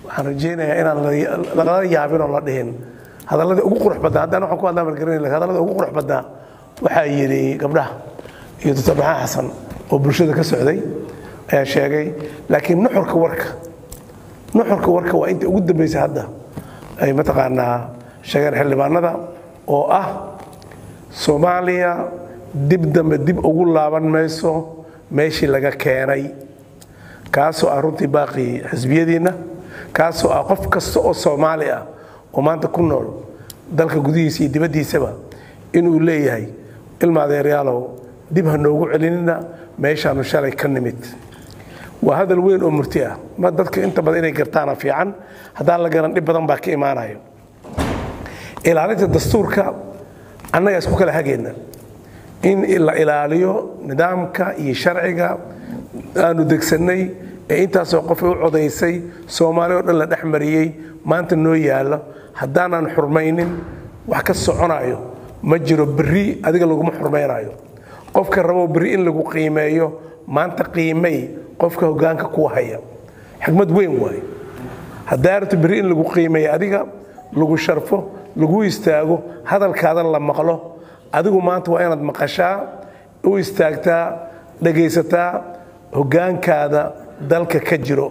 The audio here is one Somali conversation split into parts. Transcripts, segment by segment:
waxaan rajaynayaa inaan lagala yaabin oo la dhihin hadalladii ugu qurux badnaa haddana waxaan ku hadlaa malgaranay hadalladii ugu qurux badnaa waxaa yidhi gabdhaha iyo doctor maxamed xasan oo bulshada ka socday ayaa sheegay laakiin nuxurka warka nuxurka warka waa inta ugu dambaysay hadda ay mataqaanaa sheegeen xildhibaanada oo ah soomaaliya dib dambe dib ugu laaban mayso meeshii laga keenay kaasoo ah runtii baaqii xisbiyadiinna kaasoo ah qof kasta oo soomaali ah oo maanta ku nool dalka gudihiisa iyo dibaddiisaba inuu leeyahay ilma adeeryaalow dib ha noogu celinina meeshaanu shalay ka nimid waa hadal weyn oo murti ah ma dadka inta badan inay gartaana fiican haddaan la garan dhib badan baa ka imaanayo ilaalinta dastuurka annagaa isku kala hagayna in la ilaaliyo nidaamka iyo sharciga aanu degsannay ee intaasoo qofay u codaysay soomaali oo dhan la dhex mariyey maanta noo yaallo haddaanan xurmaynin wax ka soconayo ma jiro berri adiga laguma xurmaynayo qofka rabo berri in lagu qiimeeyo maanta qiimay qofka hoggaanka kuwa haya xigmad weyn waaye haddaa rabto berri in lagu qiimeeyo adiga lagu sharfo lagu istaago hadalkaadan la maqlo adigu maanta waa inaad maqashaa u istaagtaa dhegaysataa hoggaankaada dalka ka jiro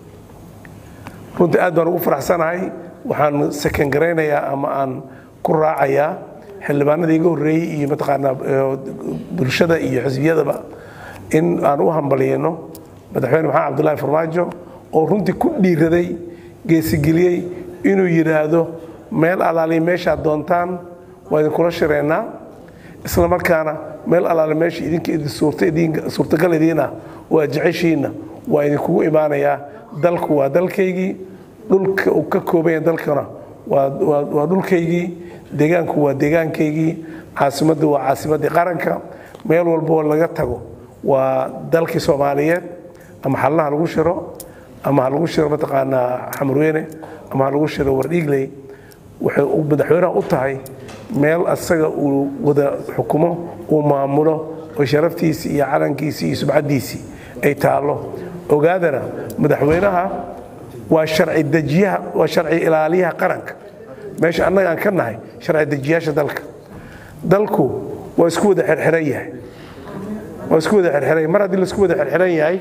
runtii aad baan ugu faraxsanahay waxaan sakangaraynayaa ama aan ku raacayaa xildhibaanada iga horreeyey iyo mataqaanaa bulshada iyo xisbiyadaba in aan u hambaliyano madaxweyne maxamed cabdullaahi farmaajo oo runtii ku dhiiraday geesigeliyey inuu yidhaahdo meel alaali meeshaad doontaan waa idinkula shireennaa isla markaana meel alaali meesha idinka suurtagal idiin ah oo aad jeceshiinna waa idinkugu imaanayaa dalku waa dalkaygii dhulka uu ka kooban yahay dalkana waa dhulkaygii deegaanku waa deegaankaygii caasimaddu waa caasimaddii qaranka meel walboo laga tago waa dalkii soomaaliyeed ama xallaha lagu shiro ama ha lagu shiro mataqaanaa xamurweyne ama ha lagu shiro wardhiigley waxay madaxweynaha u tahay meel asaga uu wada xukumo uu maamulo oo sharaftiisii iyo calankiisii iyo subcaddiisii ay taallo ogaadana madaxweynaha waa sharci dejiyaha waa sharci ilaaliyaha qaranka meesha annaga aan ka nahay sharci dejiyaasha dalka dalku waa isku wada xirxiran yahay waa isku wada xirxiran yahay mar haddii laisku wada xirxiran yahay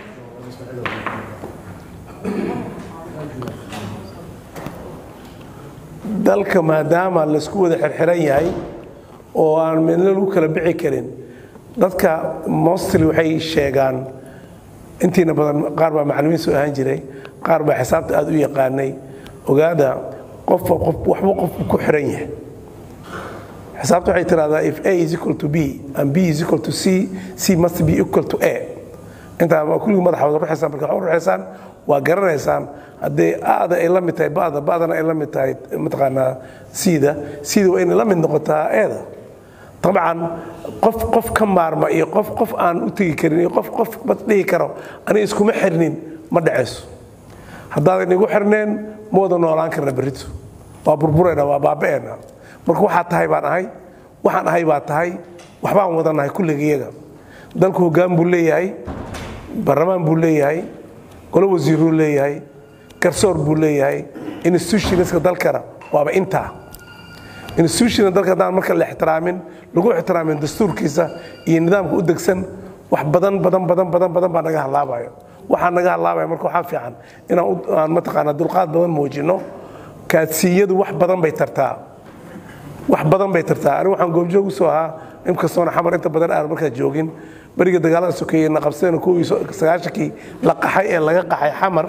dalka maadaama laisku wada xirxiran yahay oo aan midna lagu kala bixi karin dadka mostly waxay sheegaan intiina badan qaar baa macallimiin soo ahaan jiray qaar baa xisaabta aad u yaqaanay ogaada qofba qof waxba qofku ku xiran yahay xisaabta waxay tiraahdaa if a is equal to b and b is equal to c c must be equal to a intaa kulligii madaxa wada ruxaysaan marka waxu ruxaysaan waa garanaysaan haddee aada ay la mid tahay ba'da ba'dana ay la mid tahay mataqaanaa siida siida waa inay la mid noqotaa eeda dabcan qof qof ka maarma iyo qof qof aan u tegi karin iyo qof qof ma dhihi karo aniga iskuma xirnin ma dhacayso haddaadan igu xirneen ma wada noolaan karna berrito waa burburayna waa baaba'eena marka waxaa tahay baan ahay waxaan ahay baa tahay waxbaan wadanahay kulligayaga dalku hoggaan buu leeyahay baarlamaan buu leeyahay golo wasiiruu leeyahay garsoor buu leeyahay institutionska dalkana waaba intaa institutiona dalka haddaan marka la ixtiraamin lagu ixtiraamin dastuurkiisa iyo nidaamka u degsan wax badan badan badan badan badan baa naga halaabayo waxaa naga halaabaya marka waxaa fiican inaan aan mataqaanaa dulqaad badan muujino kaadsiiyadu wax badan bay tartaa wax badan bay tartaa anigu waxaan goobjoog usoo ahaa inkastoona xamar inta badan aan markaa joogin beriga dagaalada sokeeye na qabsadeen kuwii sagaashankii la qaxay ee laga qaxay xamar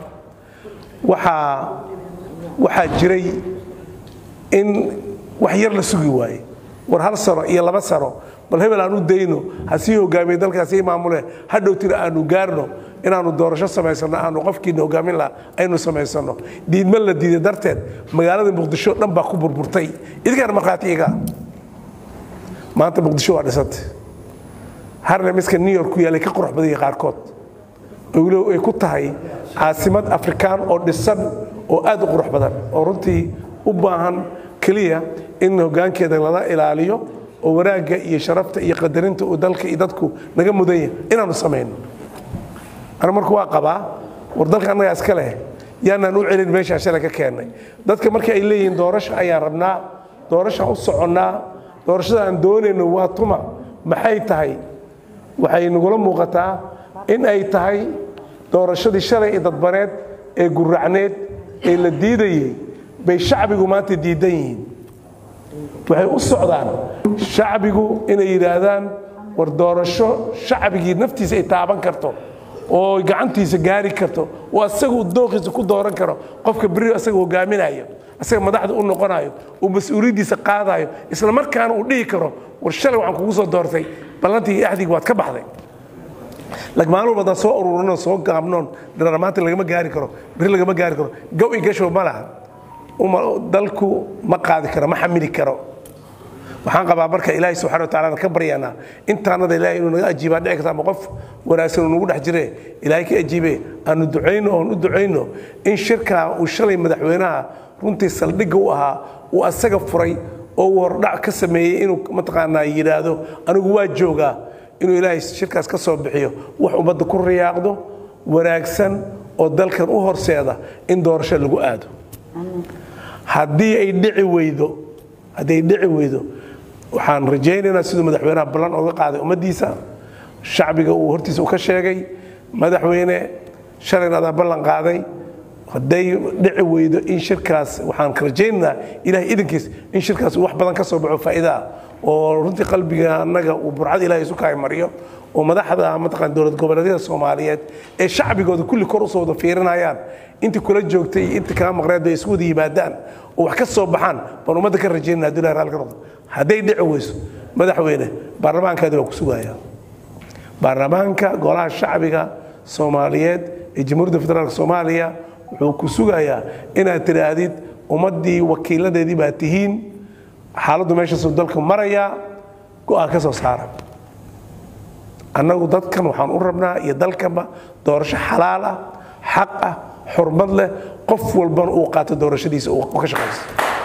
waxaa waxaa jiray in wax yar la sugi waaye war hal sano iyo laba sano bal hebel aanu dayno ha sii hogaamiye dalka hasii maamule hadhowtina aanu gaarno inaanu doorasho samaysano aanu qofkiina hogaamin laha aynu samaysano diidma la diiday darteed magaalada muqdisho dhan baa ku burburtay idinkaana markhaati iga maanta muqdisho waa dhisantay harle miska new york ku yaalay ka qurux badanya qaarkood weliba ay ku tahay caasimad afrikaan oo dhisan oo aad u qurux badan oo runtii u baahan keliya in hoggaankeeda lala ilaaliyo oo wanaagga iyo sharafta iyo qadarinta uu dalka iyo dadku naga mudanya inaanu samayno anu marku waa qabaa war dalka annagaa iska leh yaanaan u celin meeshaan shalay ka keennay dadka marka ay leeyihiin doorasho ayaan rabnaa doorashaan u soconnaa doorashada aan doonayno waa tuma maxay tahay waxay nagula muuqataa in ay tahay doorashadii shalay ee dadbaneed ee guracneed ee la diidayey bay shacbigu maanta diidan yihiin waxay u socdaan shacbigu inay yidhaahdaan war doorasho shacbigii naftiisa ay taaban karto oo gacantiisa gaari karto oo asaga dooqiisa ku dooran karo qofka beri asaga hogaaminayo asaga madaxda u noqonayo uu mas-uuliyaddiisa qaadayo isla markaana uu dhihi karo war shalay waxaan kugu soo doortay ballantii iyo axdigii waad ka baxday maalin walba haddaan soo ururinoo soo gaabnoon dharamaanta lagama gaari karo beri lagama gaari karo gow i gashow ma laha dalku ma qaadi karo ma xamili karo waxaan qabaa marka ilaahay subxana wa tacala ka baryaanaa intaanada ilahay inuu naga ajiibaa dhici karta ama qof wanaagsan uu nagu dhex jire ilaahay ka ajiibe aanu ducayno oon u ducayno in shirkaa uu shalay madaxweynaha runtii saldhigga u ahaa uu asaga furay oo uu hordhac ka sameeyey inuu mataqaanaa yidhaahdo anigu waa joogaa inuu ilaahay shirkaas ka soo bixiyo wax ummadda ku riyaaqdo wanaagsan oo dalkan u horseeda in doorasho lagu aado haddii ay dhici weydo haddii ay dhici weydo waxaan rajaynaynaa siduu madaxweynaha ballan oga qaaday ummaddiisa shacbiga uu hortiisa u ka sheegay madaxweyne shalayna adaa ballan qaaday hadday dhici weydo in shirkaas waxaan rajaynaynaa ilahay idankiis in shirkaas uu wax badan ka soo baxo faa'iidaa oo runtii qalbiga annaga uu burcad ilahay isu kaay mariyo oo madaxda mataqaan dowlad goboleedyada soomaaliyeed ee shacbigooda kulli kor usoo wada fiirinayaan intii kula joogtay iyo intii kaa maqneed ay isu wada yimaadaan oo wax ka soo baxaan baan ummadda ka rajaynana hadduu ilahay raalli ka noqdo hadday dhici weyso madaxweyne baarlamaankaadi waa ku sugaya baarlamaanka golaha shacbiga soomaaliyeed ee jamhuuriyadda federaalk soomaaliya wuxuu ku sugayaa inaad tidhaahdid ummaddii wakiiladeedii baa tihiin xaaladdu meeshaasuu dalka marayaa go'aan ka soo saara annagu dadkan waxaan u rabnaa iyo dalkanba doorasho xalaal ah xaq ah xurmad leh qof walbana uu qaato doorashadiisa uu ka shaqaysto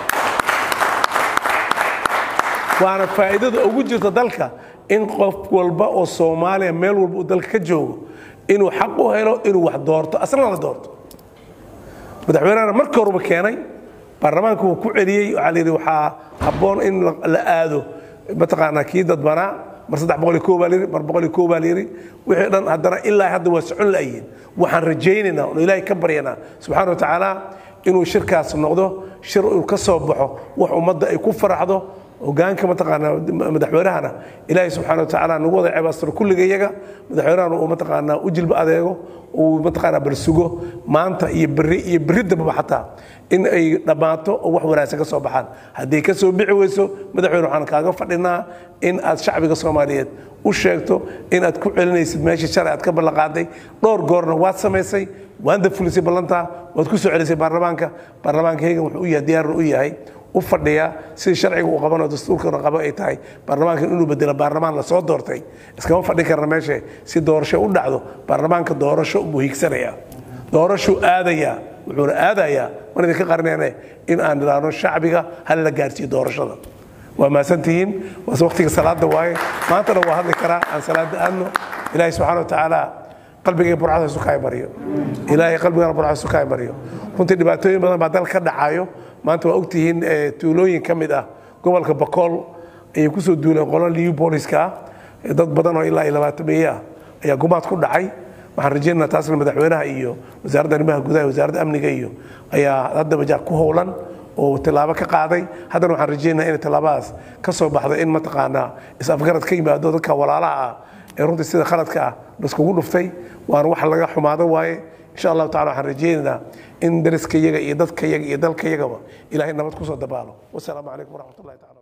waana faa'iidada ugu jirta dalka in qof walba oo soomaaliya meel walba uu dalka ka joogo inuu xaq u helo inuu wax doorto asna la doorto madaxweynehana marka horuba keenay baarlamaanka wuu ku celiyey waxaa la yidhi waxaa habboon in la aado mataqaanaa kii dadbanaa mar saddex boqol iyo koo baa layidhi mar boqol iyo koo baa layidhi wixii dhan haddana ilaa hadda waa socon la'yihin waxaan rajaynaynaa oon ilaahay ka baryanaa subxaana wa tacaala inuu shirkaas noqdo shir uu ka soo baxo wax ummadda ay ku faraxdo hogaanka mataqaanaa madaxweynahana ilaahay subxaana wa tacaala nagu wada cebaastiro kulliga iyaga madaxweynahana uu mataqaanaa u jilba adeego uu mataqaanaa balsugo maanta iyo berri iyo berri dambaba xataa in ay dhammaato oo wax wanaagsan ka soo baxaan hadday ka soo bixi weyso madaxweyne waxaan kaaga fadhinaa in aad shacbiga soomaaliyeed u sheegto in aad ku celinaysid meeshii shalay aad ka ballanqaaday dhowr goorna waad samaysay waanda fulisay ballantaa waad ku soo celisay baarlamaanka baarlamaanka hegan wuxuu u yahay diyaarna u yahay u fadhiya sidii sharciga uu qabano dastuurkana qabo ay tahay baarlamaankan inuu bedelo baarlamaan la soo doortay iskama fadhin karna meesha si doorasho u dhacdo baarlamaanka doorasho buu hiigsanaya doorashuu aadayaa wuxuuna aadayaa mar idinka qarneene in aan idhaahno shacbiga hal la gaarsiiyo doorashada waa mahadsantihiin waase waqtiga salaada waaye maantana waa hadli karaa aan salaada aadno ilaahay subxaana wa tacaala qalbigay burcada isu kaay mariyo ilaahay qalbigana burcada isu kaay mariyo runtii dhibaatooyin badan baa dal ka dhacayo maanta waa ogtihiin tuulooyin ka mid ah gobolka bakool ayay kusoo duuleen qolo liu booliska ah dad badan oo ilaa iyo labaatan meeye ah ayaa gumaad ku dhacay waxaan rajaynaa taasna madaxweynaha iyo wasaaradda arrimaha gudaha wasaaradda amniga iyo ayaa haddaba jaa ku howlan oo tilaabo ka qaaday haddana waxaan rajaynaa inay tilaabadaas ka soo baxdo in mataqaanaa is-afgarad ka yimaado dadka walaalaha ah ee runtii sida khaladka ah laiskugu dhuftay waana wax laga xumaado waaye insha allahu tacala waxaan rajaynaynaa in dariska iyaga iyo dadka iyaga iyo dalka iyagaba ilaahay nabad kusoo dabaalo wasalaamu calaykum waraxmat ullahi tacala